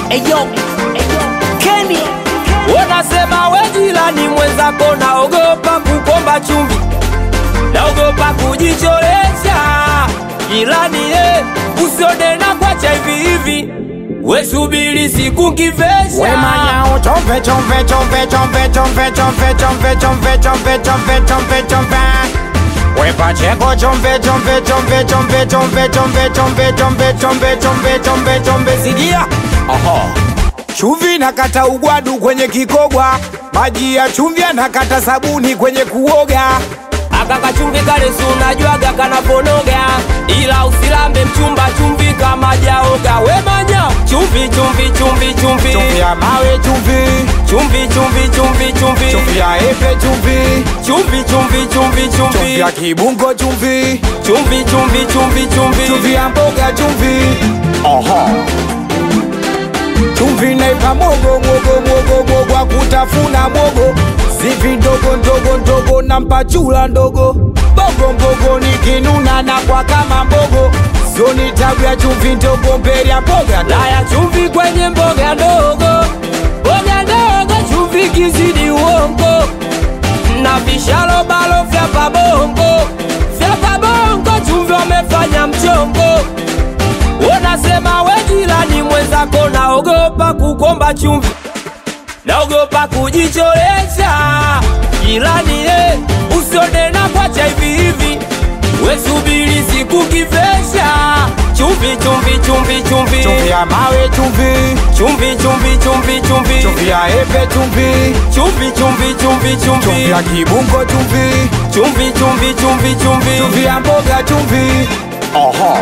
Eyo, Kenny, Unasema we jirani mwenzako, naogopa kukomba chumvi, naogopa kujicholesha. Jirani eh, usione na kwacha hivi hivi, we subiri siku We nkivesha. manyao chompe chompe chompe chompe chompe chompe chompe chompe chompe chompe chompe chompe We pacheko chompe chompe chompe chompe chompe chompe chompe chompe chompe chompe chompe chompe sidia Aha Chumvi nakata ugwadu kwenye kikogwa Maji ya chumvi nakata sabuni kwenye kuoga Akaka chumvi kale si unajuaga kanaponoga, ila usilambe mchumba chumvi kama jaoga. We manya chumvi chumvi chumvi chumvi Chumvi ya mawe chumvi chumvi chumvi chumvi chumvi Chumvi ya epe chumvi chumvi chumvi chumvi Chumvi chumvi ya kibungo chumvi chumvi chumvi chumvi chumvi chumvi ya mboga chumvi Aha. chumvi naipa mogo mogo mogo mogo akutafuna mogo zivi ndogo ndogo ndogo na mpachula ndogo bogo mbogo nikinuna na kwa kama mbogo sioni tabu ya chumvi ndogo mbele ya mboga Laya chumvi kwenye mboga ndogo, mboga ndogo, chumvi kizidi uongo, na vishalo balo vya pabongo, vya pabongo, chumvi wamefanya mchongo. Unasema we jirani mwenzako, naogopa kukomba chumvi, naogopa kujicholesha. Jirani eh, usione na kwacha hivi hivi, we subiri siku kivesha. Chumvi chumvi chumvi chumvi chumvi ya mawe chumvi chumvi chumvi chumvi chumvi chumvi ya epe chumvi chumvi chumvi chumvi chumvi chumvi ya kibungo chumvi chumvi chumvi chumvi chumvi chumvi ya mboga chumvi Oho.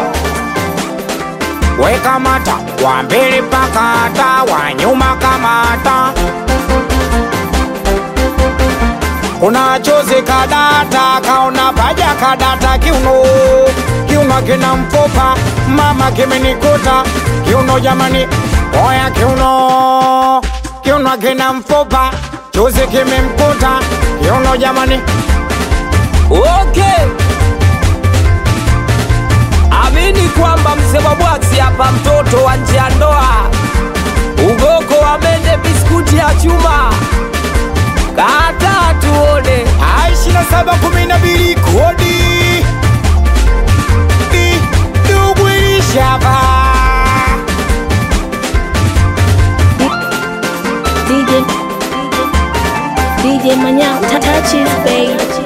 Weka mata wa mbele pakata wa nyuma kamata kuna chozi kadata kaona paja kadata kiuno kiuno kina mpopa mama kimenikuta kiuno jamani oya kiuno kiuno kina mpopa chozi kimemkuta kiuno jamani okay amini kwamba mzee wa bwaksi hapa mtoto wa nje ya ndoa ugoko wa mende biskuti ya chuma kata tuone ishina saba kumi na mbili kodi Di- ndugu ilishava DJ DJ Manyao, touches babe.